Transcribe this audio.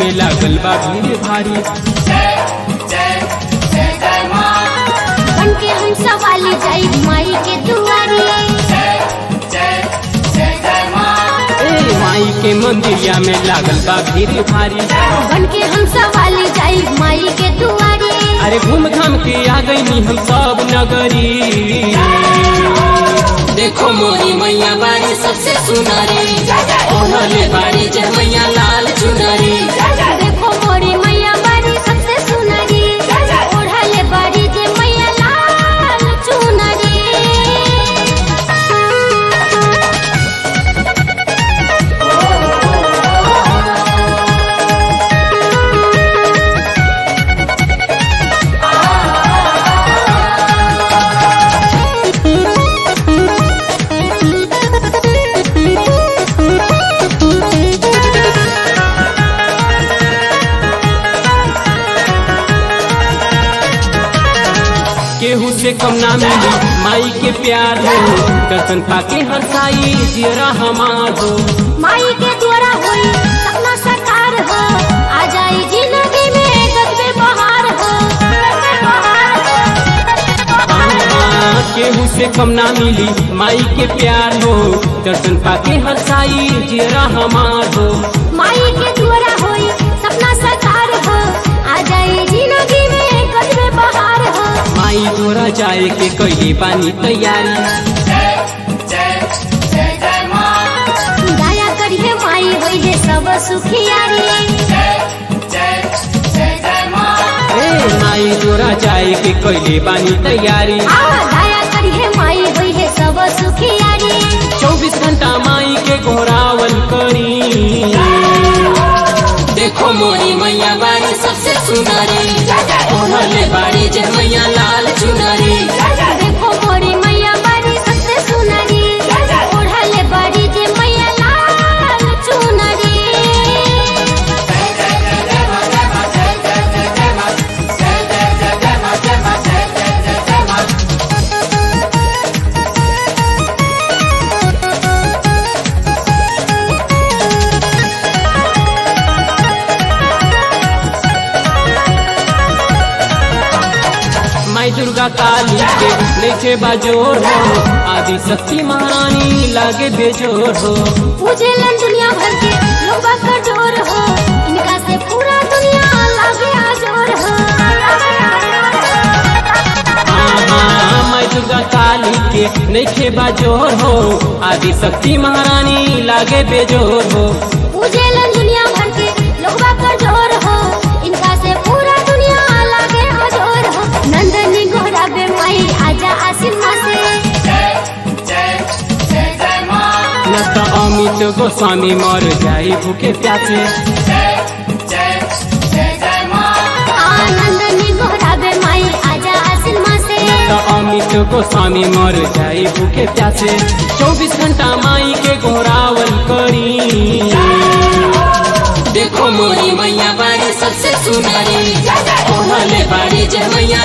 में लागल बा भीड़ भारी बन के हम सवाली जाई माई के दुआरी ए माई के मंदिरिया में लागल बा भीड़ भारी बन के हम सवाली जाई माई के दुआरी अरे घूम घाम के आ गई हम सब नगरी देखो मोरी मैया बारी सबसे सुनरी ओढ़ले बारी जय मैया लाल चुनरी देखो मोरी मैया बारी सबसे सुनरी ओढ़ले बारी जे मैया लाल चुनरी केहू से कम ना मिली माई के प्यार हो दर्शन पाके हर साई जियरा हमार हो माई के द्वारा होई सपना साकार हो आ जाई जिंदगी में गजबे बहार हो गजबे बहार हो हाँ, केहू से कम ना मिली माई के प्यार हो दर्शन पाके हर साई जियरा हमार हो माई के द्वारा होई सपना साकार हो आ जाई जिंदगी में गजबे बहार हो माई तोरा जाए के कैले बानी तैयारी दया करिए माई होई है सब सुखियारी ए माई तोरा जाए के कैले बानी तैयारी आ दया करिए माई होई है सब सुखियारी चौबीस घंटा माई के घोरावल करी देखो मोरी मैया बारी सबसे सुनरी ओढ़ले बारी जय मैया लाल चुनरी देखो मोरी मैया बारी सबसे सुनरी ओढ़ले बारी जे मैया लाल चुनरी माई दुर्गा काली के लेखे बाजोर हो आदि शक्ति महारानी लागे बेजोर हो पूजेलन दुनिया भर के लोग का जोर हो इनका से पूरा दुनिया लागे आजोर हो हाँ हाँ माई दुर्गा काली के लेखे बाजोर हो आदि शक्ति महारानी लागे बेजोर हो पूजेलन दुनिया भर के लोग का जोर हो इनका से पूरा दुनिया लागे आजोर हो नंदनी गोरा बे माई आजा आसिन से न तो अमित गोस्वामी मर जाई भूखे प्यासे आनंदनी गोरा बे माई आजा आसिन से तो अमित गोस्वामी मर जाई भूखे प्यासे चौबीस घंटा माई के घोरावल करी देखो मोरी मैया बारी सबसे सुनरी ओढ़ले बारी जय मैया